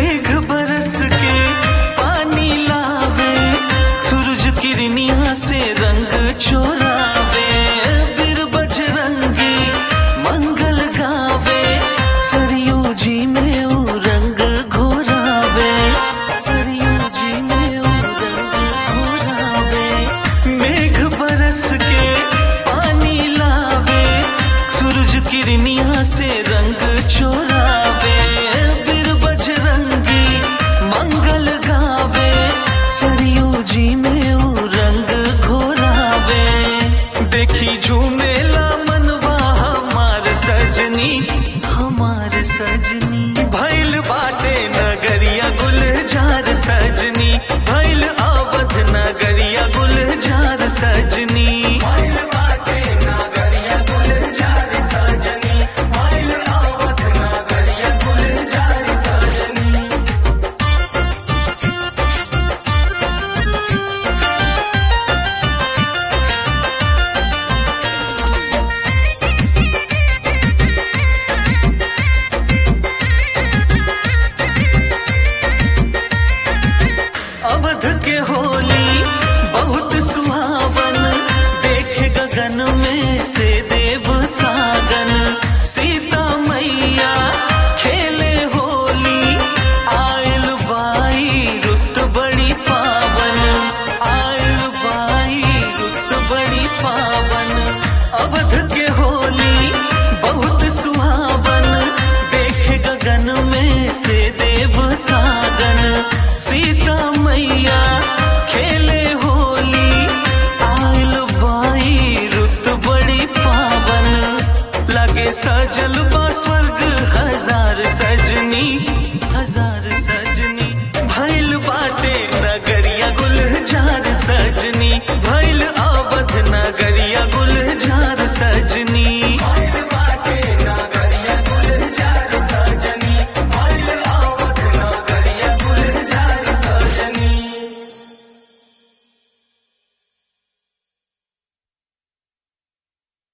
मेघ बरस के पानी लावे सूरज किरनिया से रंग चोरावे बिर बजरंगी मंगल गावे सरयू जी में ऊ रंग घोरावे सरयू जी में ऊ रंग घोरावे मेघ बरस के पानी लावे सूरज किरनिया से रंग चोरावे बिर बजरंगी मंगल गावे सरयू जी में ऊ रंग घोरावे देखी झूमेला मनवा हमार सजनी हमार सजनी भैल बाटे नगरिया गुलजार सजनी भैल अवध नगरिया गुलजार सजनी भैल बाटे नगरिया गुलजार सजनी भैल अवध नगरिया गुलजार सजनी अवध के होली बहुत सुहावन देख गगन में से देवतागन सीता मैया खेले होली आयल बाई रुत बड़ी पावन आयल बाई रुत बड़ी पावन अवध के होली बहुत सुहावन देख गगन में से देवतागन सीता मैया खेले होली आयल बाई रुत बड़ी पावन लगे सजल बा स्वर्ग हजार सजनी हजार सजनी भैल बाटे नगरिया गुलजार सजनी भैल